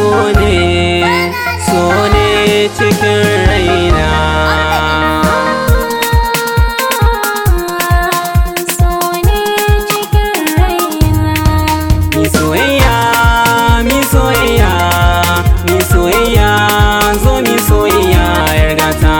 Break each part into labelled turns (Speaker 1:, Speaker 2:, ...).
Speaker 1: so ne so ne cikin raina mi soyayya mi soyayya mi soyayya zo mi soyayya yar gata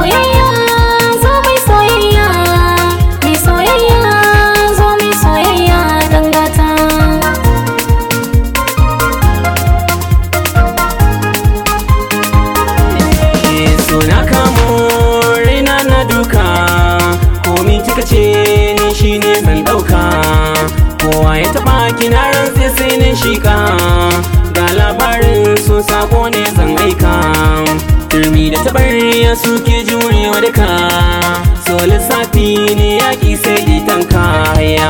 Speaker 1: Eh, so na kamo raina na duka komi kika ce ni shine zan dauka kowa ya taba kina rantse sai na shika ga labarin so sako ne zan aika turmi da tabarya suke jurewa duka so lissafi ne yaki sai itan kaya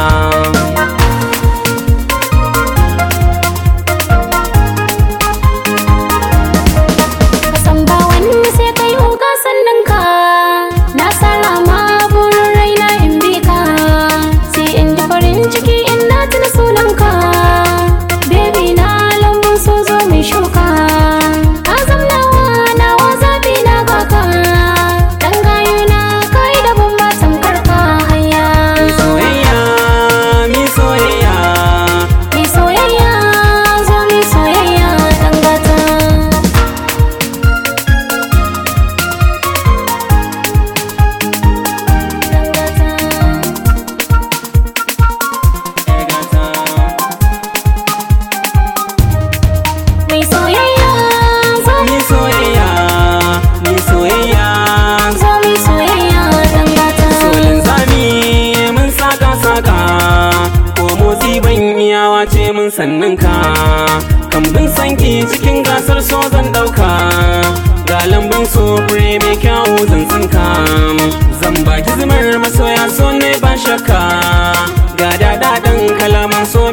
Speaker 2: sannan ka na sarama burin raina in bi ka sai in ji farin ciki in na tuna sunanka baby na lambun so zo mai shuka ka zamnawa nawa zabi na gaka dan gayu na kai da bambatan karka haya
Speaker 1: soyayya mi soyayya
Speaker 2: mai soyayya zo mai soyayya dan gata dan gata
Speaker 1: yar gata
Speaker 2: mai soyayya zo
Speaker 1: mi soyayya mi soyayya
Speaker 2: zo mai soyayya dan gata
Speaker 1: solin zami mun saka saka ko motsi ban iyawa ce mun sannin ka kambin sanki cikin gasar so zan dauka ga lambun so fure mai kyawu zan tsinka zan baki zumar masoya so ne ba shakka ga dadadan kalaman so